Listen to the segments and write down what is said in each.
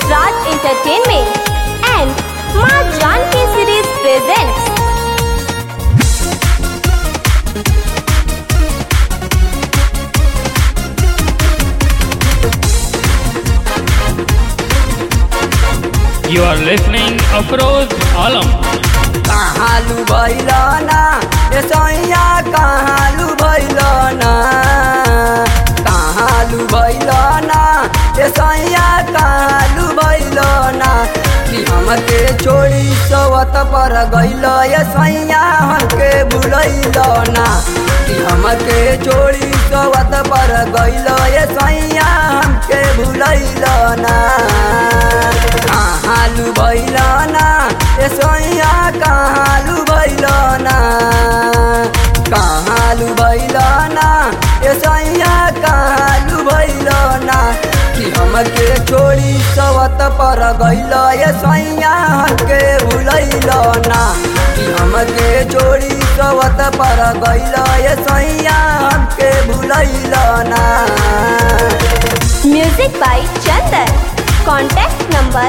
Raj Entertainment and Ma Janki series presents You are listening Afroz Alam. कहालू भैलना ए सैया कहालू भैलना कहालू भैलना ए सैया कहालू भैलना कि हमके छोड़ी सवत पर गइल ए सैया हमके भुलैलना कि हमके छोड़ी सवत पर गइल ए सैया हमके भुलैलना कहालू भैलना ए सैया कहालू भैलना कहालू भैलना ए सैया कहालू भैलना कि हमके छोड़ी सवत पर गइल ए सैया हमके भुलैलना कि हमके छोड़ी सवत पर गइल ए सैया हमके भुलैलना Music by Chandan. Contact number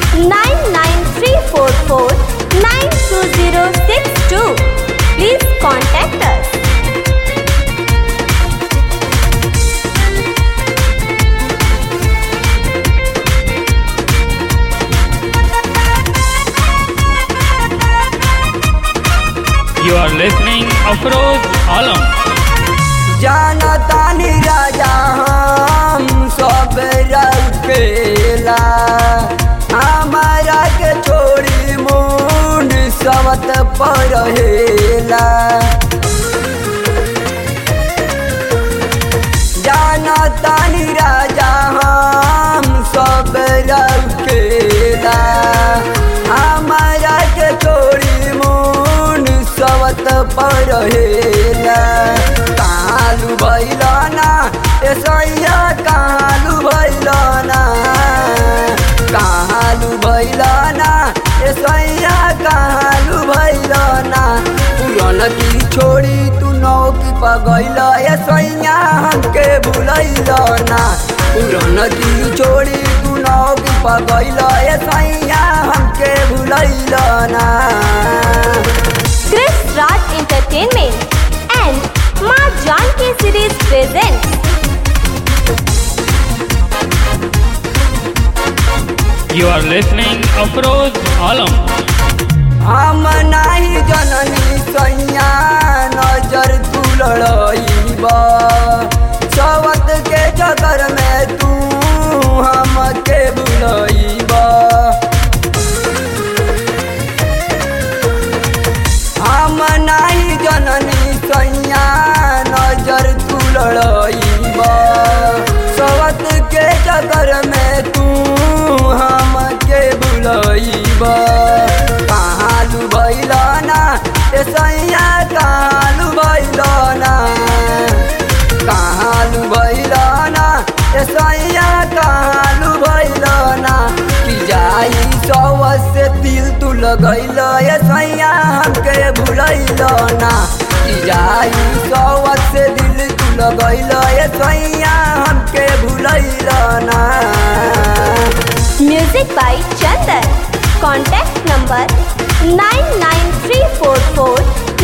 99344 92062. Please contact us. You are listening Afroz Alam. जानतानी राजा हम सब रखेला हमारा के छोड़ी मुंड सवत पर हेला जानतानी राजा हम सब रखेला हमारा के छोड़ी मुंड सवत पर हेला कालू भैलना ए सैया कालू भैलना कालू भैलना ए सैया कालू भैलना पुरन की छोड़ी तू नौकी पगैल ए सैया हमके भुलैलना पुरन की छोड़ी तू नौकी पगैल ए सैया हमके भुलैलना Chris Raj Entertainment and Ma Janki series presents You are listening Afroz Alam. हम नाही जननी सैया नजर तू लड़ाईब सवत के चक्कर में तू हमके बुलईब हम नाही जननी सैया नजर तू लड़ाईब सवत के चक्कर में तू हमके बुलईब कहालू भैलना ए सैया कहालू भैलना कहालू भैलना ए सैया कहालू भैलना कि जाई सौ से दिल तू लगैल ए सैया हमके भुलैलना कि जाई सौ से दिल तू लगैल ए सैया हमके भुलैलना Music by Chandan. Contact number 99344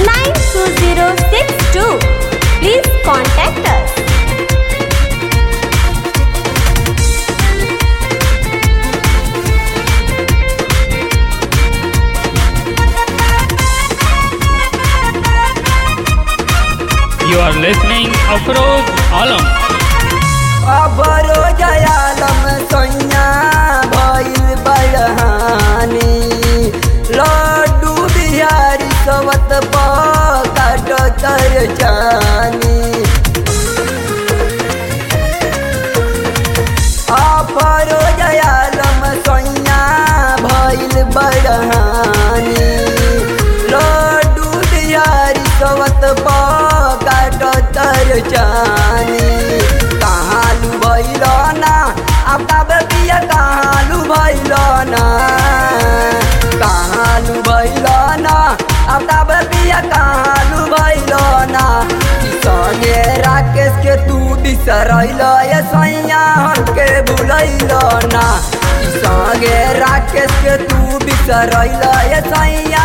92062. Please contact us. You are listening Afroz Alam. अबरो जयालम सैया भइल बड़हानी लड्डू बिहारी सवत पकाट तर जानी अबरो जयालम सैया भइल बड़हानी लड्डू बिहारी सवत पकाट तर जानी कहालू भैलना अब तब बिया कहालू भैलना कहालू भैलना अब तब बिया कहालू भैलना संगे राकेश के तू बिसरैल ए सैया हमके भुलैल ना ई संगे राकेश के तू बिसरैल ए सैया